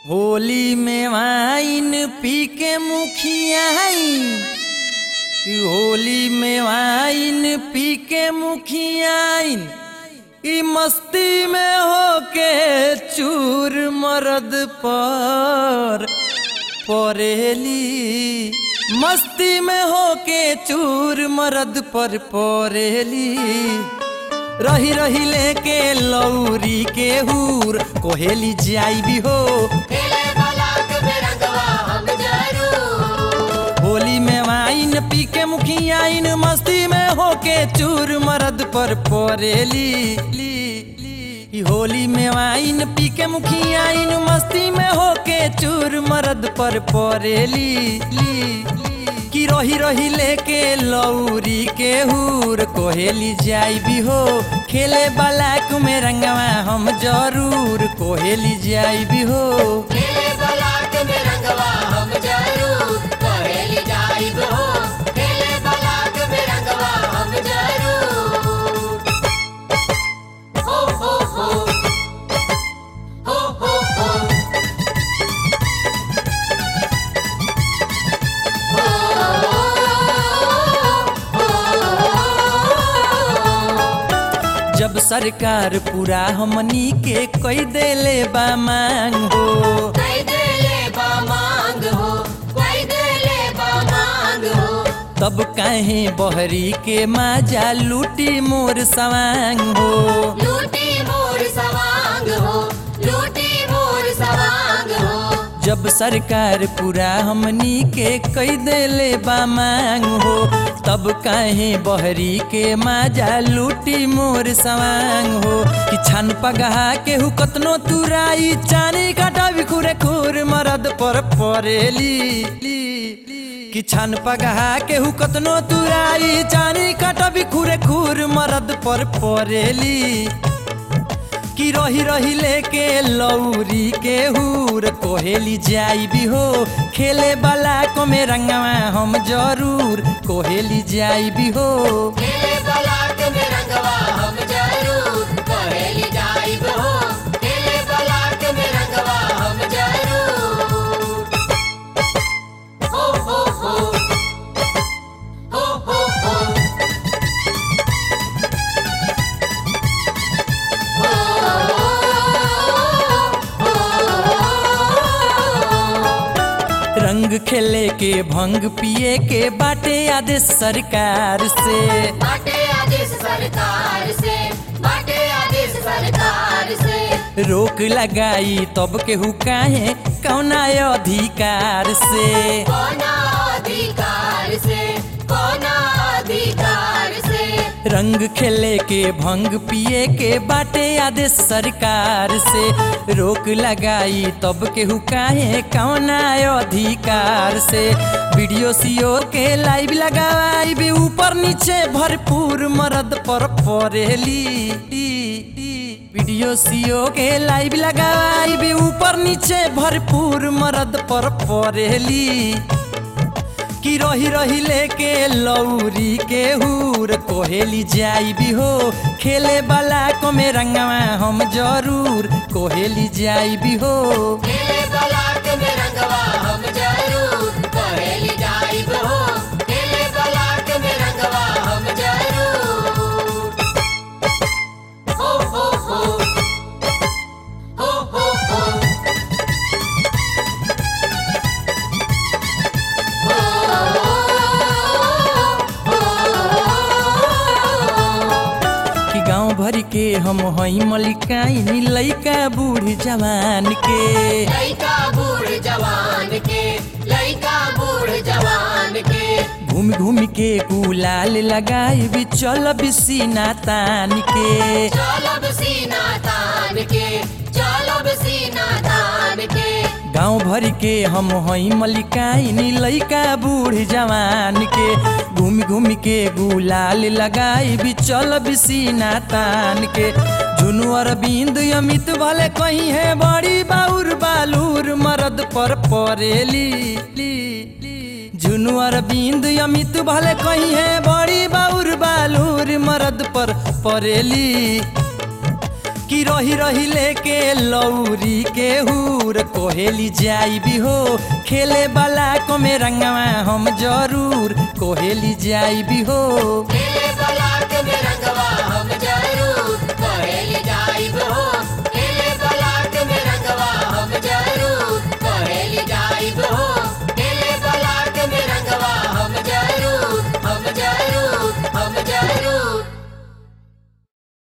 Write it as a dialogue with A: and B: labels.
A: होली में वाइन पी के मुखियाइन कि होली में वाइन पी के मुखियाइन ई मस्ती में होके चूर मरद पर परेली मस्ती में होके चूर मरद पर परेली रही रही लेके लौरी के हूर कोहेली जाई भी हो
B: खेले बलाक में रंगवा हम जरूर
A: होली में वाइन पी के मुखियाइन मस्ती में होके चूर मरद पर परेली ली, ली। ई होली में वाइन पी के मुखियाइन मस्ती में होके चूर मरद पर परेली ली, ली। कि रही रही लेके लौरी के हूर कोहेली जाई भी हो खेले बलाक में रंगवा हम जरूर कोहेली जाई भी हो
B: खेले बलाक में रंगवा हम जरूर कहेली जाइब हो खेले बलाक में रंगवा हम जरूर हो हो हो हो हो हो
A: जब सरकार पूरा हमनी के कई देले बा मांग हो
B: कोई देले बा मांग हो कोई देले बा मांग हो
A: तब काहे बहरी के माजा लूटी मोर सवांग हो
B: लूटी मोर सवांग हो लूटी मोर सवांग हो
A: जब सरकार पूरा हमनी के कई देले बा मांग हो तब काहे बहरी के माजा लूटी मोर सवांग हो कि छन पगहा के हु कतनो तुराई चानी काटा बिखुरे खुर मरद पर परेली ली, ली। कि छन पगहा के हु कतनो तुराई चानी काटा बिखुरे खुर मरद पर परेली कि रही रही लेके लौरी के हूर कोहेली जाई भी हो खेले वाला को में रंगवा हम जरूर कोहेली जाई भी हो
B: खेले बलाक में रंगवा हम जरूर कहेली जाइब हो खेले बलाक में रंगवा हम जरूर हो हो हो हो हो हो
A: रंग खेले के भंग पिए के बाटे आदेश सरकार से
B: बाटे आदेश सरकार से बाटे आदेश सरकार से
A: रोक लगाई तब केहू काहे कौना अधिकार से
B: कोना अधिकार से कोना अधिकार से
A: रंग खेले के भंग पिए के बाटे आदेश सरकार से रोक लगाई तब केहू काहे कौना अधिकार से वीडियो सीओ के लाइव लगाई भी ऊपर नीचे भरपूर मरद पर परेली वीडियो सीओ के लाइव लगाई भी ऊपर नीचे भरपूर मरद पर परेली कि रही रही लेके लौरी के हूर कोहेली जाई भी हो खेले वाला को में रंगवा हम जरूर कोहेली जाई भी हो
B: खेले बलाक में रंगवा हम जरूर कहेली जाइब हो खेले बलाक में रंगवा हम जरूर हो हो हो हो हो हो
A: कि गांव भर के हम हई मलिकाइन लइका बूढ़ जवान के
B: लइका बूढ़ जवान के लइका बूढ़ जवान के
A: घूम घूम के गुलाल लगाई भी चल बिसीना तान के
B: चलब सीना तान के चलब सीना तान के
A: गांव भर के हम हई मलिकाइन लइका बूढ़ जवान के घूम घूम के गुलाल लगाई भी चल बिसीना तान के झुनु अरविंद अमित भले कहीं है बड़ी बाउर बालूर मरद पर परेली ली, ली। झुनु अरविंद अमित भले कहीं है बड़ी बाउर बालूर मरद पर परेली कि रही रही लेके लौरी के हूर कोहेली जाई भी हो खेले वाला को में रंगवा हम जरूर कोहेली जाई भी हो
B: खेले बलाक में रंगवा हम जरूर